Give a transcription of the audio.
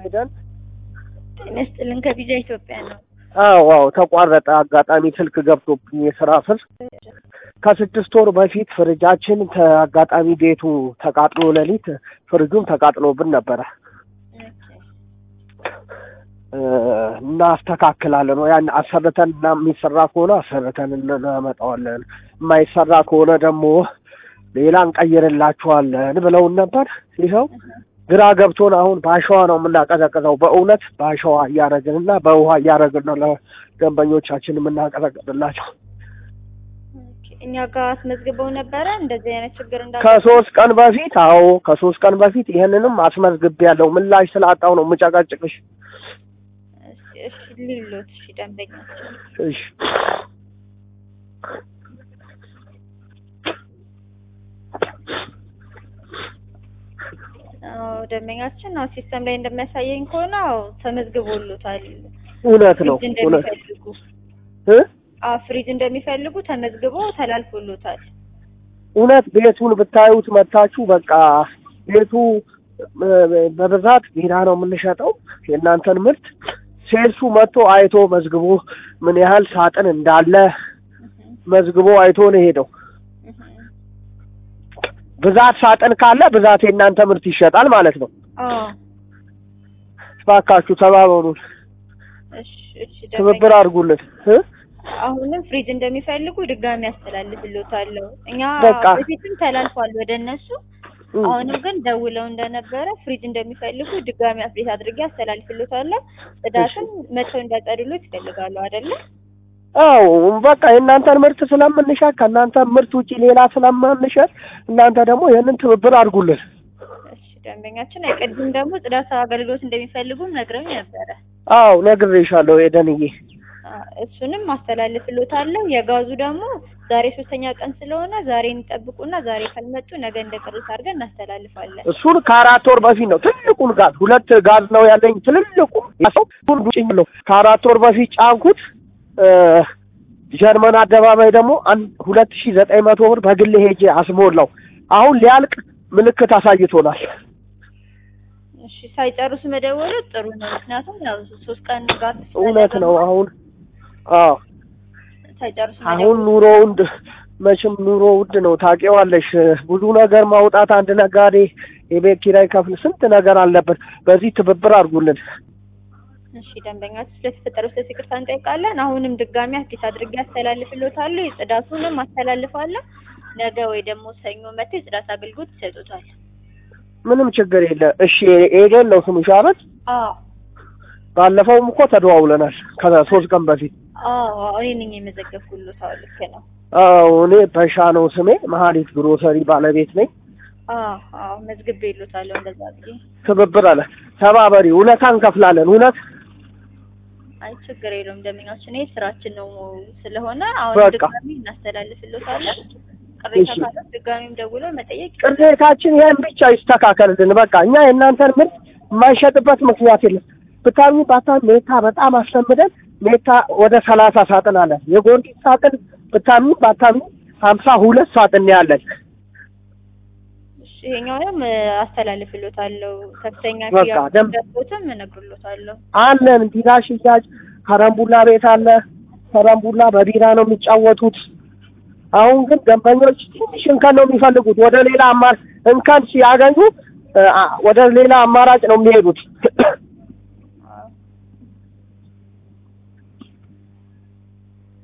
ሄደን ጤና ይስጥልን ከቪዛ ኢትዮጵያ ነው። አዎ አዎ ተቋረጠ። አጋጣሚ ስልክ ገብቶብኝ የስራ ስር ከስድስት ወር በፊት ፍሪጃችን አጋጣሚ ቤቱ ተቃጥሎ ሌሊት ፍሪጁም ተቃጥሎብን ነበረ እናስተካክላለን። ያን አሰርተን እና የሚሰራ ከሆነ አሰርተን እናመጣዋለን፣ የማይሰራ ከሆነ ደግሞ ሌላ እንቀይርላችኋለን ብለውን ነበር። ይኸው ግራ ገብቶን አሁን በአሸዋ ነው የምናቀዘቅዘው። በእውነት በአሸዋ እያደረግን እና በውሃ እያደረግን ነው ለደንበኞቻችን የምናቀዘቅዝላቸው። እኛ ጋር አስመዝግበው ነበረ እንደዚህ አይነት ችግር እንዳ ከሶስት ቀን በፊት አዎ፣ ከሶስት ቀን በፊት ይህንንም አስመዝግቤ ያለው ምላሽ ስላጣው ነው የምጨቀጭቅሽ። እሺ ሊሉት እሺ ደንበኛ እሺ አዎ ደንበኛችን አዎ ሲስተም ላይ እንደሚያሳየኝ ከሆነ አዎ ተመዝግቦሎታል። እውነት ነው ፍሪጅ እውነት እንደሚፈልጉ እ አዎ ፍሪጅ እንደሚፈልጉ ተመዝግቦ ተላልፎሎታል። እውነት ቤቱን ብታዩት መታችሁ በቃ ቤቱ በብዛት ቢራ ነው የምንሸጠው የእናንተን ምርት ሴልሱ መጥቶ አይቶ መዝግቦ ምን ያህል ሳጥን እንዳለ መዝግቦ አይቶ ነው የሄደው። ብዛት ሳጥን ካለ ብዛት የእናንተ ምርት ይሸጣል ማለት ነው። አዎ እባካችሁ ተባበሩን፣ እሺ እሺ ትብብር ደንበኛ አድርጉልን እ አሁንም ፍሪጅ እንደሚፈልጉ ድጋሚ ያስተላልፍሎታለሁ። እኛ በቃ። በፊትም ተላልፏል ወደ እነሱ። እ አሁንም ግን ደውለው እንደነበረ ፍሪጅ እንደሚፈልጉ ድጋሚ አፕዴት አድርጌ አስተላልፍሎታለሁ። ጽዳትም መተው እንዲያጸዱሎት ይፈልጋሉ አይደለ? አዎ በቃ የእናንተን ምርት ስለምንሸጥ ከእናንተ ምርት ውጪ ሌላ ስለማንሸጥ እናንተ ደግሞ ይህንን ትብብር አድርጉልን። እሺ ደንበኛችን አይቀድም ደግሞ ጽዳት አገልግሎት እንደሚፈልጉም ነግረውኝ ነበረ። አዎ ነግሬሻለሁ ኤደንዬ። አ፣ እሱንም አስተላልፍሎታለሁ። የጋዙ ደግሞ ዛሬ ሶስተኛ ቀን ስለሆነ ዛሬ እንጠብቁና ዛሬ ካልመጡ ነገ እንደ ቅርስ አድርገን እናስተላልፋለን። እሱን ከአራት ወር በፊት ነው ትልቁን ጋዝ ሁለት ጋዝ ነው ያለኝ ትልልቁ ሰው ጭኝ ነው ከአራት ወር በፊት ጫንኩት። እ፣ ጀርመን አደባባይ ደግሞ አንድ ሁለት ሺ ዘጠኝ መቶ ብር በግል ሄጄ አስሞላው። አሁን ሊያልቅ ምልክት አሳይቶናል። እሺ ሳይጨርሱ መደወሉ ጥሩ ነው። ምክንያቱም ያው ሶስት ቀን ጋር እውነት ነው። አሁን አዎ ሳይጨርሱ አሁን መደወሉ ኑሮ ውድ መቼም ኑሮ ውድ ነው ታውቂዋለሽ። ብዙ ነገር ማውጣት አንድ ነጋዴ የቤት ኪራይ ከፍል ስንት ነገር አለበት። በዚህ ትብብር አድርጉልን። እሺ ደንበኛችን ስለተፈጠረው ስለ ይቅርታ እንጠይቃለን። አሁንም ድጋሚ አዲስ አድርጌ አስተላልፍሎታለሁ። የጽዳቱንም አስተላልፋለሁ። ነገ ወይ ደግሞ ሰኞ መጥተው የጽዳት አገልግሎት ይሰጡታል። ምንም ችግር የለ። እሺ ኤደን ነው ስምሽ አይደል? አዎ ባለፈውም እኮ ተደዋውለናል ከሶስት ቀን በፊት። አዎ እኔ ነኝ የመዘገብኩሎት። አዎ ልክ ነው። አዎ እኔ በሻ ነው ስሜ። መሀሊት ግሮሰሪ ባለቤት ነኝ። አዎ አዎ መዝግቤ ይሉታለሁ። እንደዛ ብዬ ትብብር አለ ተባበሪ። እውነታ እንከፍላለን። እውነት አይ ችግር የለውም ደንበኛችን፣ ይሄ ስራችን ነው ስለሆነ አሁን በቃ። ድጋሚ እናስተላልፍሎታለን። ቅሬታ እሺ። ካለ ድጋሚም ደውለው መጠየቅ ይችላሉ። ቅሬታችን ይሄን ብቻ ይስተካከልልን። በቃ እኛ የእናንተን ምርት የማይሸጥበት ምክንያት የለም። ብታሚ ባታሚ ሜታ በጣም አስለምደን ሜታ ወደ ሰላሳ ሳጥን አለ። የጎርጊስ ሳጥን ብታሚ ባታሚ ሀምሳ ሁለት ሳጥን ነው ያለን። እሺ ይሄኛውንም እ፣ አስተላልፍሎታለሁ። ከፍተኛ በቃ ክፍያ ደም- ደቦትም እነግርሎታለሁ። አለን ቢራ ሽያጭ ከረምቡላ ቤት አለ። ከረምቡላ በቢራ ነው የሚጫወቱት። አሁን ግን ደንበኞች ትንሽ እንከን ነው የሚፈልጉት። ወደ ሌላ አማር እንከን ሲያገኙ እ፣ አ- ወደ ሌላ አማራጭ ነው የሚሄዱት።